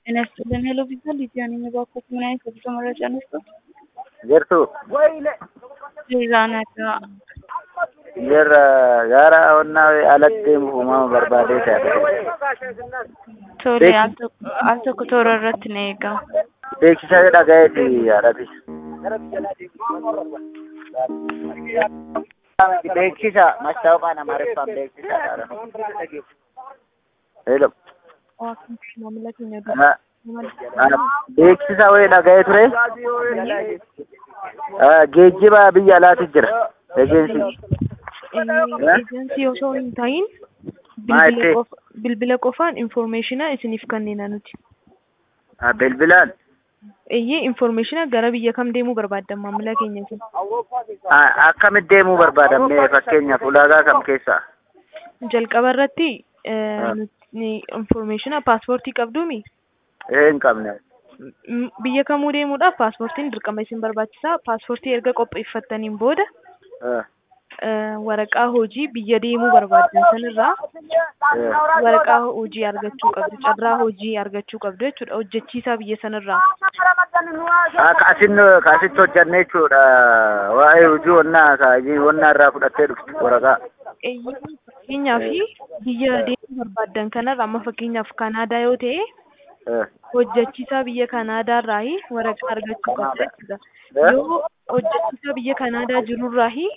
ጤና ይስጥልን ሄሎ ቪዥን ሊዲያ ነኝ። እባክዎት ምን አይነት የጉዞ መረጃ እንስጥዎት? Jirtu ቪዛ nagaa jirra gara onnaa alatti deemuuf uumama barbaadee taate. tole al tokko al tokko toora irratti na eegaa. Beeksisa dhagayeeti yaadhati. Beeksisa mastaawqaan amaariffaan beeksisa. Hello. Maamila keenya Ah, ah, Beeksisa wayii dhaga'ee ture. Ah, Geejjiba biyya alaati jira. Ejeensii. eejensii osoo hin ta'in Maa bilbila itti? qofa- bilbila qofaan informeeshina isiniif kennina nuti. Ah, Bilbilaan. Eeyyee informeeshina gara biyya kam deemuu barbaaddan maamila keenya kun? Ah, Akkamitti deemuu barbaadamne fakkeenyaaf ulaagaa kam keessaa? Jalqaba irratti Ah. informeeshina paaspoortii qabduumi? Ee hin qabne. M- biyya kamuu deemuudhaaf paaspoortiin dirqama isin barbaachisaa. Paaspoortii erga qopheeffattaniin booda Ah, eh, waraqaa hojii biyya deemuu barbaaddan sanirraa eh. waraqaa hojii argachuu qabdu. Carraa hojii argachuu qabdu jechuudha. Hojjechiisaa biyya sanirraa. Ah, Kaasin kaasitti hojjanne jechuudha. Waa'ee hojii wannaa kaayii wannaa irraa fudhattee dhufte waraqaa. Eeyyee, Fakkeenyaaf biyya deemuu barbaaddan kanarra amma fakkeenyaaf Kanaadaa yoo ta'e Eh, hojjechiisaa biyya Kanaadaarraa waraqaa argachuu qabdu jechuudha. Eh? Yoo hojjechiisaa biyya Kanaadaa jirurraa